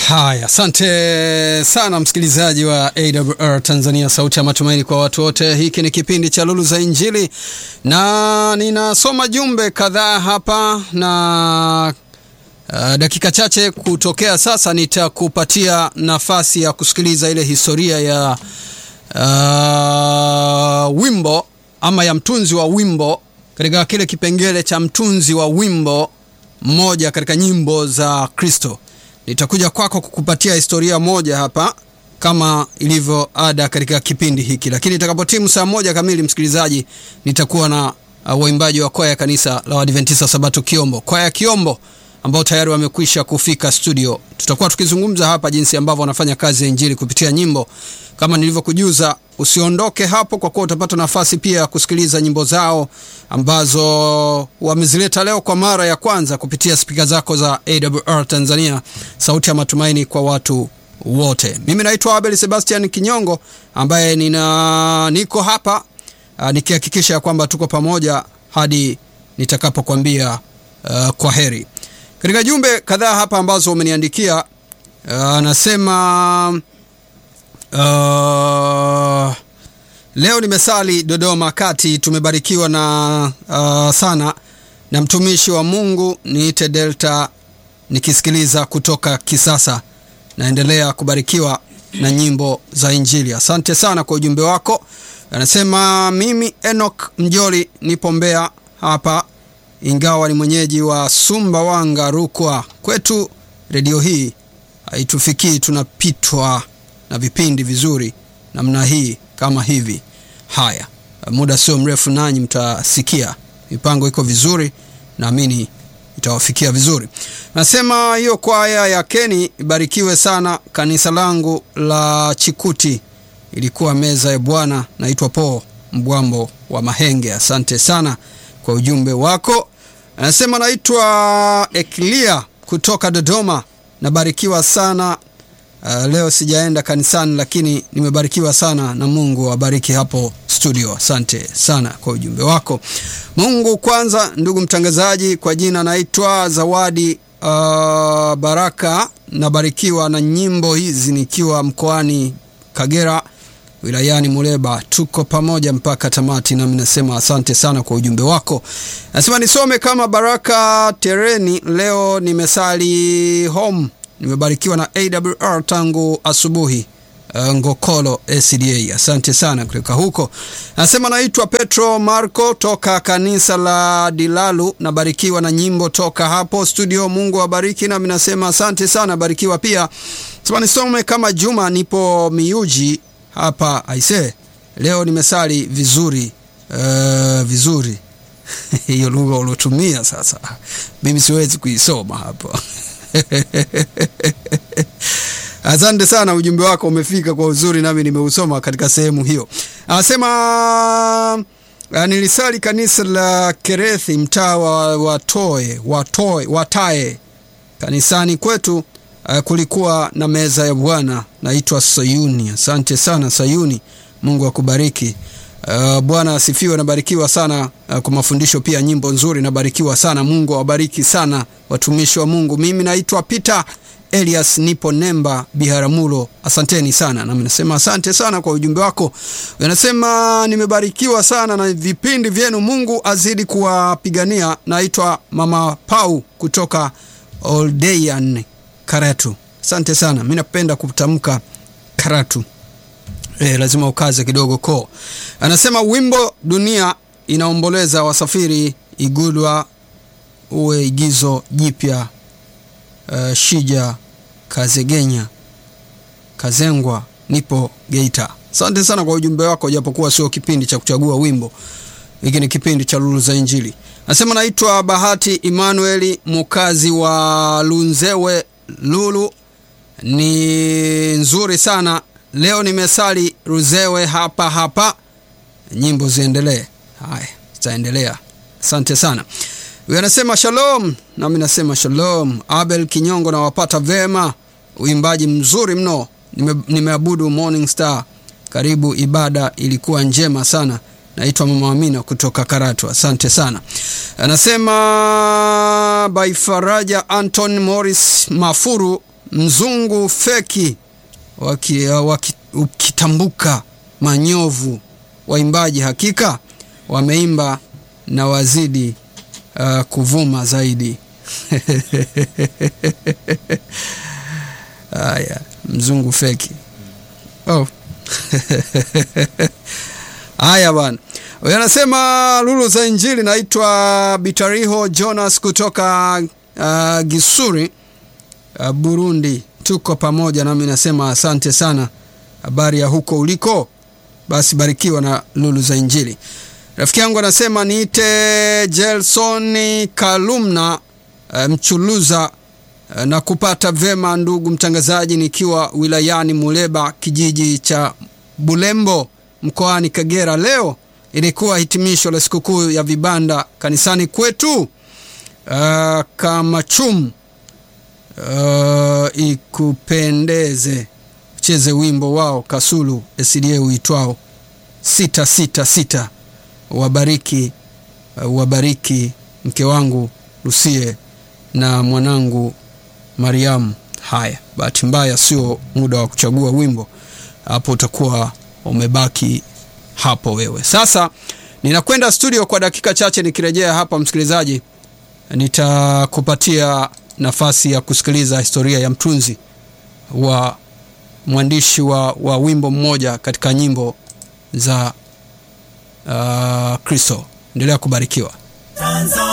Haya, asante sana msikilizaji wa AWR Tanzania, sauti ya matumaini kwa watu wote. Hiki ni kipindi cha Lulu za Injili na ninasoma jumbe kadhaa hapa na uh, dakika chache kutokea sasa nitakupatia nafasi ya kusikiliza ile historia ya uh, wimbo ama ya mtunzi wa wimbo katika kile kipengele cha mtunzi wa wimbo mmoja katika nyimbo za Kristo. Nitakuja kwako kukupatia historia moja hapa kama ilivyo ada katika kipindi hiki, lakini itakapotimu saa moja kamili, msikilizaji, nitakuwa na uh, waimbaji wa kwaya ya kanisa la Waadventista Sabato Kiombo, kwaya Kiombo ambao tayari wamekwisha kufika studio. Tutakuwa tukizungumza hapa jinsi ambavyo wanafanya kazi ya injili kupitia nyimbo. Kama nilivyokujuza, usiondoke hapo, kwa kuwa utapata nafasi pia ya kusikiliza nyimbo zao ambazo wamezileta leo kwa mara ya kwanza kupitia spika zako za AWR Tanzania, sauti ya matumaini kwa watu wote. Mimi naitwa Abel Sebastian Kinyongo ambaye nina niko hapa uh, nikihakikisha kwamba tuko pamoja hadi nitakapokwambia uh, kwa heri. Katika jumbe kadhaa hapa ambazo umeniandikia anasema uh, uh, leo nimesali Dodoma kati, tumebarikiwa na uh, sana na mtumishi wa Mungu niite Delta nikisikiliza kutoka Kisasa. Naendelea kubarikiwa na nyimbo za Injili. Asante sana kwa ujumbe wako. Anasema mimi Enoch Mjoli nipo Mbeya hapa ingawa ni mwenyeji wa Sumbawanga, Rukwa. Kwetu redio hii haitufikii, tunapitwa na vipindi vizuri namna hii kama hivi. Haya, muda sio mrefu nanyi mtasikia mipango iko vizuri, naamini itawafikia vizuri. Nasema hiyo kwaya ya Keni ibarikiwe sana. Kanisa langu la Chikuti ilikuwa meza ya Bwana. Naitwa Po Mbwambo wa Mahenge. Asante sana kwa ujumbe wako. Anasema naitwa Eklia kutoka Dodoma, nabarikiwa sana. Uh, leo sijaenda kanisani lakini nimebarikiwa sana na Mungu awabariki hapo studio. Asante sana kwa ujumbe wako. Mungu kwanza, ndugu mtangazaji, kwa jina naitwa Zawadi uh, Baraka, nabarikiwa na nyimbo hizi nikiwa mkoani Kagera wilayani Muleba. Tuko pamoja mpaka tamati, nami nasema asante sana kwa ujumbe wako. Nasema nisome kama Baraka Tereni. Leo nimesali home, nimebarikiwa na AWR tangu asubuhi. Uh, Ngokolo SDA, asante sana kutoka huko. Nasema naitwa Petro Marco toka kanisa la Dilalu, nabarikiwa na nyimbo toka hapo studio. Mungu awabariki, nami nasema asante sana, barikiwa pia. Sema nisome kama Juma, nipo Miuji hapa aise, leo nimesali vizuri uh, vizuri hiyo lugha uliotumia sasa, mimi siwezi kuisoma hapo asante sana, ujumbe wako umefika kwa uzuri, nami nimeusoma katika sehemu hiyo. Anasema nilisali kanisa la Kerethi, mtaa wa Watoe, Watoe, Watae. Kanisani kwetu Uh, kulikuwa na meza ya Bwana, naitwa Sayuni. Asante sana Sayuni, Mungu akubariki. Uh, Bwana asifiwe. Nabarikiwa sana uh, kwa mafundisho pia, nyimbo nzuri, nabarikiwa sana. Mungu awabariki sana watumishi wa Mungu. Mimi naitwa Peter Elias, nipo Nemba Biharamulo. Asanteni sana, nami nasema asante sana kwa ujumbe wako. Anasema nimebarikiwa sana na vipindi vyenu, Mungu azidi kuwapigania. Naitwa Mama Pau kutoka Oldeyan Karatu. Asante sana, mi napenda kutamka Karatu. E, lazima ukaze kidogo ko. Anasema wimbo dunia inaomboleza wasafiri igudwa uwe igizo jipya. Uh, Shija Kazegenya Kazengwa, nipo Geita. Asante sana kwa ujumbe wako, japokuwa sio kipindi cha kuchagua wimbo, hiki ni kipindi cha Lulu za Injili. Anasema naitwa Bahati Emmanueli, mukazi wa Lunzewe Lulu ni nzuri sana leo, nimesali Ruzewe hapa hapa. Nyimbo ziendelee. Haya, zitaendelea. Asante sana. Huyu anasema shalom, nami nasema shalom. Abel Kinyongo, nawapata vema, uimbaji mzuri mno. Nime, nimeabudu Morning Star. Karibu, ibada ilikuwa njema sana. Naitwa Mama Amina kutoka Karatu. Asante sana. Anasema by Faraja Anton Morris Mafuru mzungu feki waki, waki, ukitambuka manyovu waimbaji hakika wameimba na wazidi uh, kuvuma zaidi haya mzungu feki oh. haya bwana huyo anasema lulu za injili naitwa bitariho jonas kutoka uh, gisuri uh, burundi tuko pamoja nami nasema asante sana habari ya huko uliko basi barikiwa na lulu za injili rafiki yangu anasema niite jelsoni kalumna uh, mchuluza uh, na kupata vema ndugu mtangazaji nikiwa wilayani muleba kijiji cha bulembo mkoani kagera leo ilikuwa hitimisho la sikukuu ya vibanda kanisani kwetu uh, kamachum uh, ikupendeze cheze wimbo wao kasulu sda uitwao sita sita sita wabariki uh, wabariki mke wangu lusie na mwanangu mariamu haya bahati mbaya sio muda wa kuchagua wimbo hapo utakuwa umebaki hapo wewe sasa ninakwenda studio kwa dakika chache nikirejea hapa msikilizaji nitakupatia nafasi ya kusikiliza historia ya mtunzi wa mwandishi wa, wa wimbo mmoja katika nyimbo za uh, kristo endelea kubarikiwa Tanzania.